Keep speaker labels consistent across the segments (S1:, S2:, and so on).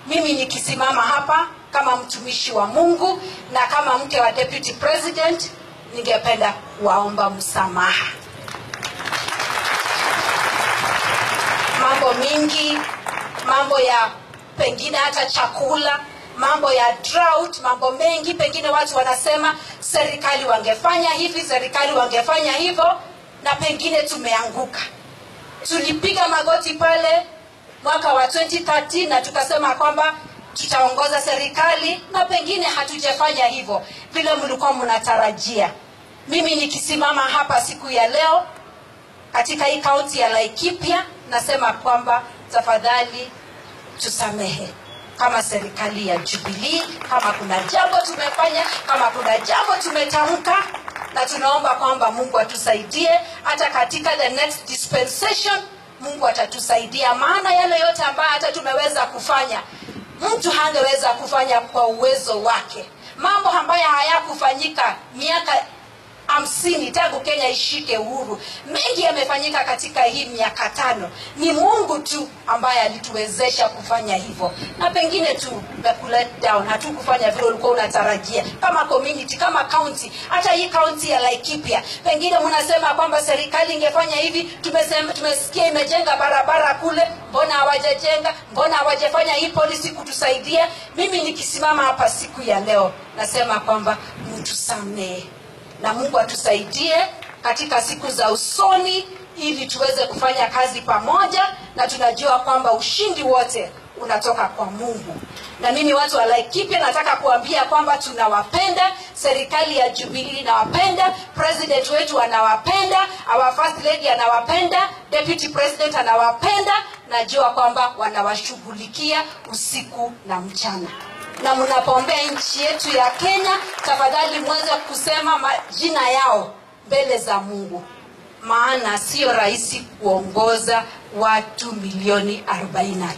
S1: mimi nikisimama hapa kama mtumishi wa mungu na kama mke wa deputy president ningependa kuwaomba msamaha mambo mingi mambo ya pengine hata chakula mambo ya drought mambo mengi pengine watu wanasema serikali wangefanya hivi serikali wangefanya hivyo na pengine tumeanguka tulipiga magoti pale mwaka wa 2013 na tukasema kwamba tutaongoza serikali na pengine hatujafanya hivyo vile mlikuwa mnatarajia mimi nikisimama hapa siku ya leo katika hii kaunti ya laikipia nasema kwamba tafadhali tusamehe kama serikali ya jubilii kama kuna jambo tumefanya kama kuna jambo tumetamka na tunaomba kwamba mungu atusaidie hata katika the next dispensation mungu atatusaidia maana yale yote ambayo hata tumeweza kufanya mtu hangeweza kufanya kwa uwezo wake mambo ambayo hayakufanyika miaka hamsini tangu kenya ishike uhuru mengi yamefanyika katika hii miaka tano ni mungu tu ambaye alituwezesha kufanya hivyo na pengine tu let down hatukufanya vile ulikuwa unatarajia kama community kama county hata hii county ya laikipia pengine mnasema kwamba serikali ingefanya hivi tumesema, tumesikia imejenga barabara kule mbona hawajajenga mbona hawajafanya hii policy kutusaidia mimi nikisimama hapa siku ya leo nasema kwamba mtusamehe na mungu atusaidie katika siku za usoni ili tuweze kufanya kazi pamoja na tunajua kwamba ushindi wote unatoka kwa mungu na mimi watu wa laikipia nataka kuambia kwamba tunawapenda serikali ya jubilii inawapenda president wetu anawapenda our first lady anawapenda deputy president anawapenda najua kwamba wanawashughulikia usiku na mchana na mnapoombea nchi yetu ya kenya tafadhali mweze kusema majina yao mbele za mungu maana sio rahisi kuongoza watu milioni 45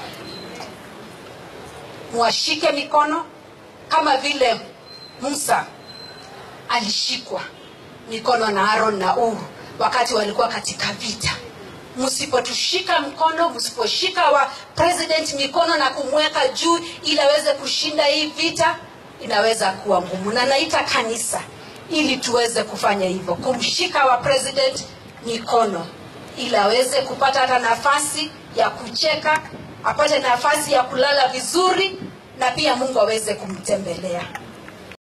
S1: mwashike mikono kama vile musa alishikwa mikono na aron na uru wakati walikuwa katika vita msipotushika mkono msiposhika wa president mikono na kumweka juu ili aweze kushinda hii vita inaweza kuwa ngumu na naita kanisa ili tuweze kufanya hivyo kumshika wa president mikono ili aweze kupata hata nafasi ya kucheka apate nafasi ya kulala vizuri na pia mungu aweze kumtembelea